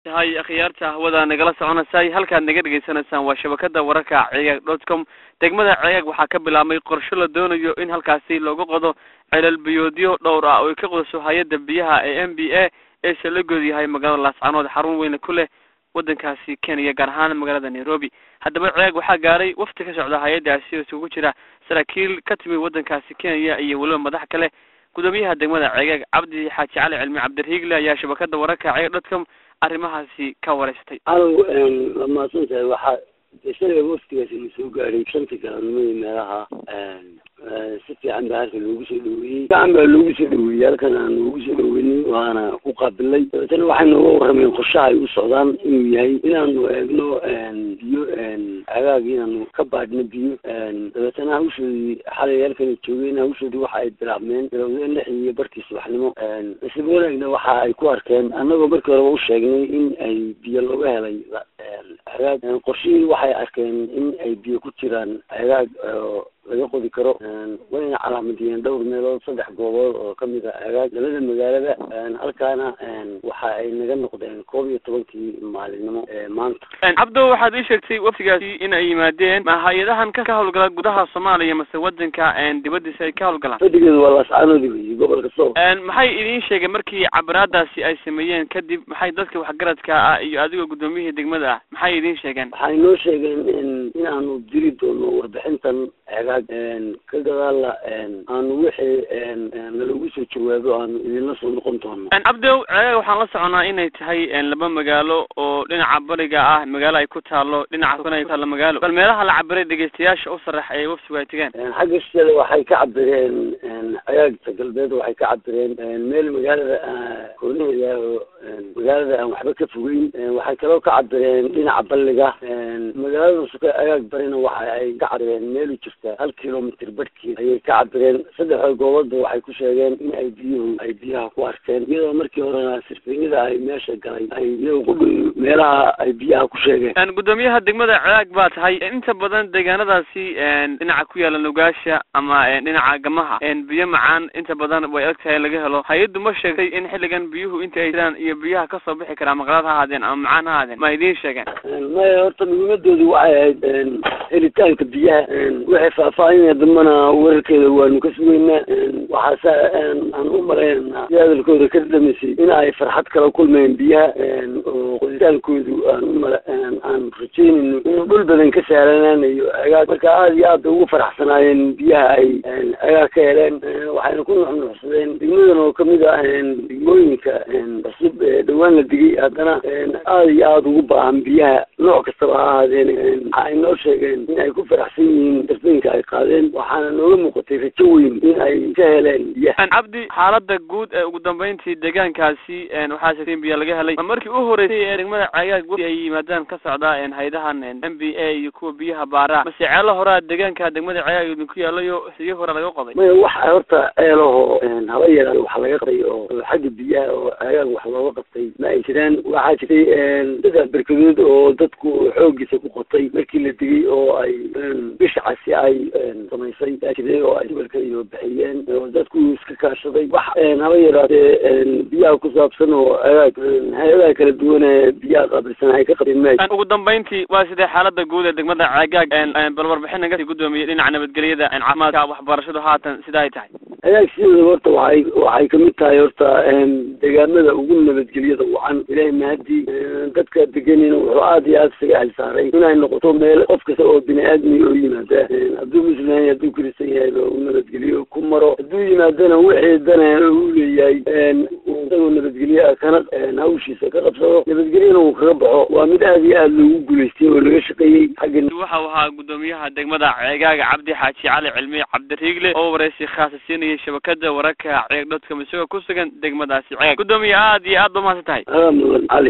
hay akhyaarta hawada nagala soconaysay halkaad naga dhegaysanaysaan waa shabakada wararka cegaag dot com degmada cegaag waxaa ka bilaabmay qorshe la doonayo in halkaasi loogu qodo celal biyoodyo dhowr ah oo ay ka qodaso hay-adda biyaha ee m b a ee salagood yahay magaalada laascanood xarun weyne ku leh waddankaasi kenya gaar ahaan magaalada nairobi haddaba cegaag waxaa gaaray wafti ka socda hay-addaasi oo isugu jira saraakiil ka timid waddankaasi kenya iyo weliba madax kale gudoomiyaha degmada cegaag cabdi xaaji cali cilmi cabdiriigle ayaa shabakada wararka cegaag dot com arrimahaasi ka wareystay alow waa mahadsan tahay waxaa shalay waftigaasi na soo gaadhay shantii galabnimada meelaha si fiican baa halka loogu soo dhaweeyey fiican baa loogu soo dhaweeyey halkan aan loogu soo dhaweynin waana ku qaabilay dabeetana waxay nooga warrameen qorshaha ay u socdaan inuu yahay inaanu eegno biyo agaag inaanu ka baadhno biyo dabeetana hawshoodii xalay halkan joogeen hawshoodii waxa ay bilaabmeen bilowdeen lix iyo barkii subaxnimo nasiib wanaagna waxa ay ku arkeen annagoo markii horeba u sheegnay in ay biyo looga helay agaag qorshihii waxay arkeen in ay biyo ku jiraan agaag laga qodi karo wayna calaamadiyeen dhowr meelood saddex goobood oo kamid a agaag labada magaalada halkaana waxa ay naga noqdeen koob iyo tobankii maalinimo maanta cabdo waxaad ii sheegtay waftigaasi in ay yimaadeen ma hay-adahan ka hawlgala gudaha soomaaliya mase wadanka dibadiisa ay ka hawlgalaan fadhigeedu waa laascaanoodi wey gobolka sool maxay idiin sheegeen markii cabiraadaasi ay sameeyeen kadib maxay dadka waxgaradka ah iyo adigoo guddoomiyihii degmada ah maxay idiin sheegeen waxay noo sheegeen inaanu diri doono warbixintan agaag ka gadaala aanu wixii nalagu soo jawaabo aanu idinla soo noqon doono cabdow cegaag waxaan la soconaa inay tahay laba magaalo oo dhinaca bariga ah magaalo ay ku taalo dhinaca kuna ay ku taalo magaalo bal meelaha la cabiray dhegeystayaasha u sareex ee waftigu ay tegeen xagga shale waxay ka cabireen cagaagta galbeed waxay ka cabireen meel magaalada koornaheeda oo magaalada aan waxba ka fogeyn waxay kaloo ka cabireen dhinaca balliga magaalada suka agaag barina waxa ay ka cabireen meel u jirta hal kilomitr barhkii ayay ka cabireen saddexda goobadba waxay ku sheegeen in ay biyuhu ay biyaha ku arkeen iyadoo markii horena sirfinyada ay meesha galay ay iyaga ku dhow meelaha ay biyaha ku sheegeen gudoomiyaha degmada cegaag baa tahay inta badan deegaanadaasi dhinaca ku yaala nugaasha ama dhinaca gamaha biyo macaan inta badan way adag tahay in laga helo hay-addu ma sheegtay in xilligan biyuhu inta ay jiraan iyo biyaha kasoo bixi karaa maqlaad ha ahaadeen ama macaan ha ahaadeen ma idiin sheegeen maya horta muhiimadoodu waxay ahayd helitaanka biyaha waxay faahfaahinaya dambana wararkeeda waanu ka sugeynaa waxaase aan u malaynanaa si hadalkooda ka dhamaysay in ay farxad kala kulmeen biyaha oo qoditaankoodu aan umala aan rajeynayno inuu dhul badan ka sahlanaanayo agaag marka aada iyo aada ugu faraxsanaayeen biyaha ay agaag ka heleen waxayna ku nuxnuxsadeen degmadan oo kamid ah degmooyinka cusub dhawaan la digay haddana aada iyo aada ugu baahan biyaha nooc kastaba ha ahaadeen waxa ay noo sheegeen in ay ku faraxsan yihiin darfooyinka ay qaadeen waxaana nooga muuqatay rajo weyn in ay ka heleen biyaha cabdi xaalada guud ee ugu dambeyntii deegaankaasi waxaa sheegtay in biyo laga helay ma markii u horeysay ee degmada cegaag wafti ay yimaadaan ka socdaa hay-adahan m b a iyo kuwa biyaha baaraa mase ceelo horaa deegaanka degmada cegaag idinku yaalayo siyo hore laga qoday maya waxa horta ceelaho haba yaraan wax laga qabtay oo xagga biyaha oo cegaag wax looga qabtay ma ay jiraan waxaa jirtay saddex berkadood oo dadku xoogiisa ku qotay markii la digay oo ay bisha casi ay samaysay aa jiray oo ay gobolka iyo bixiyeen oo dadku iska kaashaday wax haba yaraatee biyaha ku saabsan oo agaag hay-adaha kala duwan ee biyaha qaabilsan ay ka qabeen ma ugu dambeyntii waa sidee xaalada guud ee degmada cegaag bal warbixin naga gudoomiyey dhinaca nabadgelyada caafimaadka waxbarashadu haatan sida ay tahay agaag sideeda horta waxay waxay kamid tahay horta deegaamada ugu nabadgelyada wacan ilahay mahadii dadka deganina wuxuu aada iyo aada isaga xilsaaray inay noqoto meel qof kasta oo bini aadmi oo yimaada hadduu muslim yahay hadduu kristian yahay u nabadgeliyo ku maro hadduu yimaadana wixii dana u leeyahay isagoo nabadgelye kana hawshiisa ka qabsado nabadgelyana uu kaga baxo waa mid aada iyo aada loogu guulaystay oo laga shaqeeyey xagga waxa uu ahaa gudoomiyaha degmada ceegaaga cabdi xaaji cali cilmi cabdiriigle oo wareysi khaasa siinayay shabakada wararka ceeg dotcom isagoo ku sugan degmadaasi ceeg gudoomiye aada iyo aad ba mahadsan tahay mudan cali